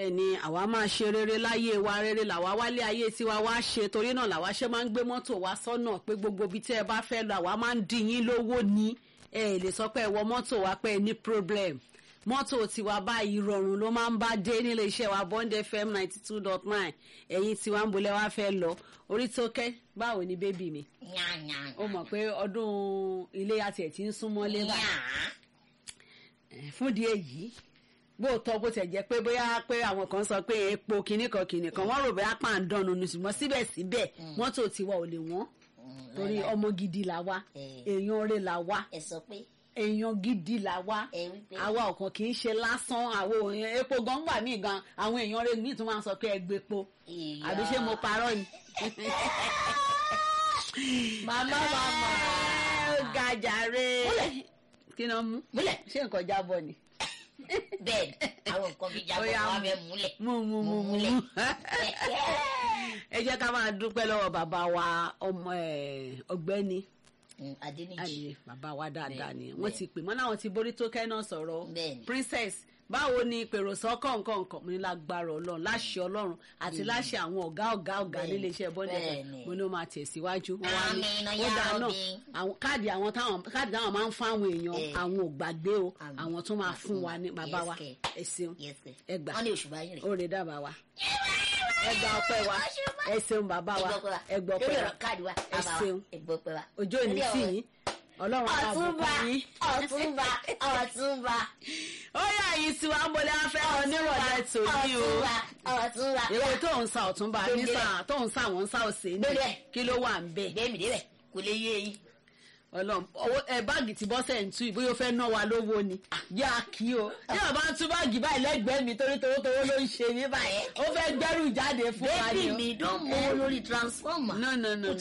ẹni àwa máa ṣe rere láyé wa rere làwa wálé ayé tiwa wá ṣe torí náà làwa ṣe máa ń gbé mọ́tò wá sọ́nà pé gbogbo ibi tí ẹ bá fẹ́ lọ àwa máa ń dín yín lówó ní ẹ lè sọ pé ẹ wọ mọ́tò wa pé ẹ ní problem mọ́tò tiwa báyìí rọrùn ló máa ń bá dé nílé iṣẹ́ wa bond fm ninety two dot nine ẹ̀yin tiwa ń bolẹ̀ wá fẹ́ lọ orí tó kẹ́ báwo ni bébì mi ó mọ̀ pé ọdún iléyá tiẹ̀ ti ń súnmọ́lé báyìí fúndìí èyí gbóòótọ́ bó tẹ̀ jẹ́ pé bóyá pé àwọn kan sọ pé epo kìíní kan kìíní kan wọ́n rò bóyá pàǹdánù ni ṣùgbọ́n síbẹ̀síbẹ̀ mọ́tò tiwa ò lè wọ́n torí ọmọ gidi là wá èèyàn rẹ̀ là wá ẹ sọ pé èèyàn gidi là wá ẹ wípé àwa ọ̀kan kì í ṣe lásán àwọn èèyàn epo gan gbà mí gan àwọn èèyàn rẹ̀ míì tún máa ń sọ pé ẹ gbé epo ìyá àbí ṣé mo parọ́ ni. màmá màmá gàjàre Múlẹ̀. kí ni wọ́n mú múlẹ̀ ṣé nǹkan jábọ̀ ni. bẹ́ẹ̀ ni àwọn nǹkan bíi jábọ̀ Ó yá, wà mú. bẹ́ẹ̀ múlẹ̀ mú mú mú mú múlẹ̀. ẹ jẹ́ ká máa dúpẹ́ lọ́wọ́ bàbá wa ọmọ ẹ̀, ọ̀gbẹ́ni Mm, Adéníjì ayé bàbá wa dáadáa Bẹ́ẹ̀, ni wọ́n bẹ́ẹ̀. ti pè mọ́ láwọn ti borí tó kẹ́ náà sọ̀rọ̀ Bẹ́ẹ̀ ni. princess báwo ni pèrò sọ́kọ̀ nǹkan nǹkan mo ní lágbára ọlọ́run láṣẹ ọlọ́run àti láṣẹ àwọn ọ̀gá ọ̀gá ọ̀gá Bẹ́ẹ̀ nílé ni, iṣẹ́ bọ́ndẹ̀ bẹ́ẹ̀ ni. mo ní ó máa tẹ̀síwájú wọ́n wá ní Àmín, ó ya dáa náà Rabbi. àwọn káàdì àwọn táwọn káàdì táwọn máa ń fún àwọn èèyàn Eh. àwọn ò gbàgbé o Àmín. àwọn tó máa fún wa ní bàbá Yes, wa kẹ̀. ẹ ṣeun Yes, sir. ẹ gbà wọ́n ní oṣù báyìí rẹ̀ ó rè dábàá wa ẹ gba ọpẹ́ wa ẹ ṣeun bàbá wa ẹ gbọ́ lórí ọpẹ́ wa ọ̀rọ̀ káàdì wa ẹ bàbá wa ṣeun ẹ gbọ́ pẹ́ wa. ojú òní Lórí sí ọ̀rọ̀- yín ọlọ́run á máa ọ̀túnba bùkún yín. ọ̀túnba ọ̀túnba ó yà yìí tí wàá mọlẹ́ afẹ́ onírọ̀lẹ́ tòní o ọ̀túnba ọ̀túnba èwo tó ń sa ọ̀túnba Gbèdé. nísà tó ń sa àwọn ń sa òsè ní Gbèdé. kí ló wà ń bẹ̀. gbẹ̀mí débẹ̀ kò lè yé yín. ọlọ́run owó ẹ báàgì tí bọ́sẹ̀ ń tú ìbóyá ó fẹ́ ná wa lówó ni yá kí o tí a bá ń tú báàgì báyìí lẹ́gbẹ̀ẹ́ mi torí towó towó ló ń ṣe mí báyìí ó fẹ́ gbẹ́rù jáde fún wa ni bébì o. mi dán mọ́ lórí transformer. no no no